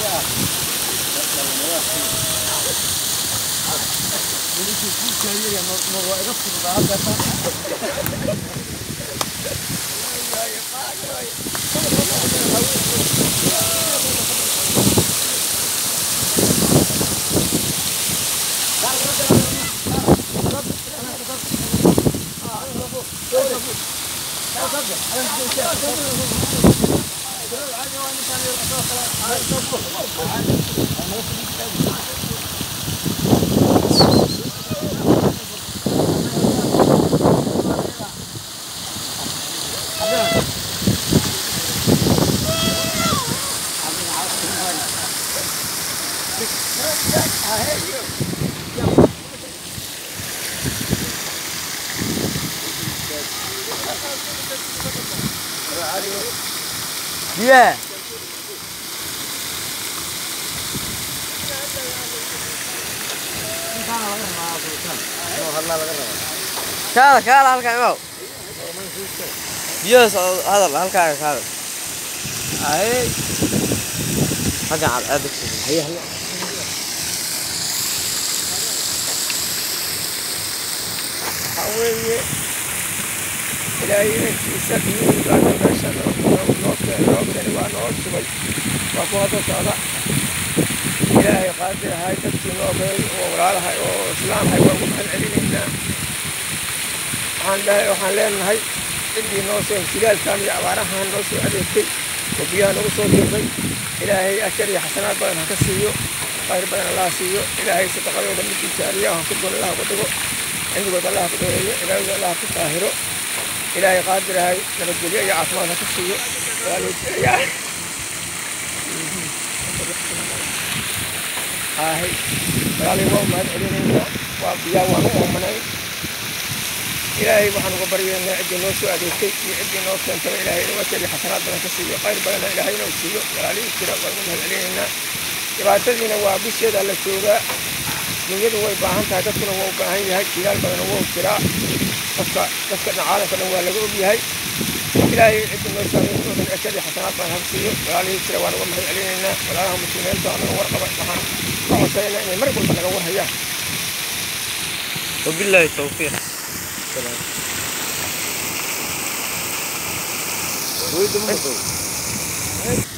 biyaha kaada kaada halkaa imaw biyahaas oo hadal halkaaga kaada ay halkan cad aad haye haye waxaa weeye ilaahay inankiisa biyuhiibaana meesha noo keeni waa noo shubay waa ku hadda socda ilaahay qaadir ahay dadkii noo geey oo walaalahay oo islaamhay waa ugu mahad celinaynaa waxaan dhahay waxaan leenahay ciddii noo soo hilaalkan iyo abaarahan noo soo adeegtay oo biyaha nagu soo dirray ilaahay ajar iyo xasanaad badan ha ka siiyo khayr badan allah siiyo ilaahay sadaqadooda midkii jaariyaha ha ku dun allah ku dhigo cimrigood allah ku dheereeyo ilaahooda allah ku taahiro ilaahay qaadir ahay nabadgelyo iyo caafimaad ha ka siiyo waalidaya ahay walaalay waa mahad celinaynaa waa biyaa waan u oomanayn ilaahay waxaan uga baryaynaa ciddii noo soo adeegtay iyo ciddii noo keentaba ilaahay inuu ajar iyo xasanaad badan ka siiyo khayr badanna ilaahay inuu siiyo walaalihii jira waan ugu mahad celinaynaa dhibaatadiina waa bisheeda la joogaa dunyadu way baahan tahay dadkuna waa u baahan yahay jilaal badana waa u jiraa dadka dadka caalamka dhan waa laga og yahay ilaahay ciddii noo saameeyay dhan ajar iyo xasanaad baan hab siiyo walaalihii jira waan uga mahad celinaynaa walaalaha muslimiinta oo naga warqaba waxaan ka codsanaynaa inay mar walba naga warhayaan wabilaahi tawfiiq Doido, mano.